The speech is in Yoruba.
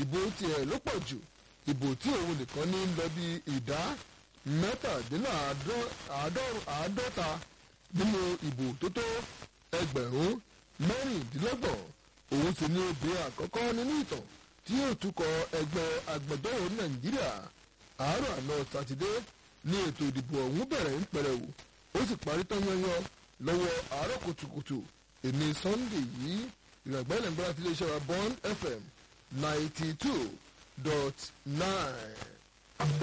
ìbò tiẹ̀ ló pọ̀ jù ìbò tí òun nìkan ní lọ bí ìdá mẹ́tàdínláàádọ́ta nínú ìbò tó tó ẹgbẹ̀rún mẹ́rìndínlọ́gbọ̀n òun sì ní obìnrin àkọ́kọ́ nínú ìtàn tí yóò tukọ̀ ẹgbẹ́ agbẹjọ́rò nàìjíríà àárọ̀ àná sátidé ní ètò ìdìbò ọ̀hún bẹ̀rẹ̀ ń pẹrẹwò ó sì parí tán yanyan lọ́wọ́ àárọ̀ kùtùkùtù èmi sunday yìí ìrọ̀gbẹ́ ìlẹ̀ngbọ́n àti iléeṣẹ́ wa bond fm ninety two dot nine.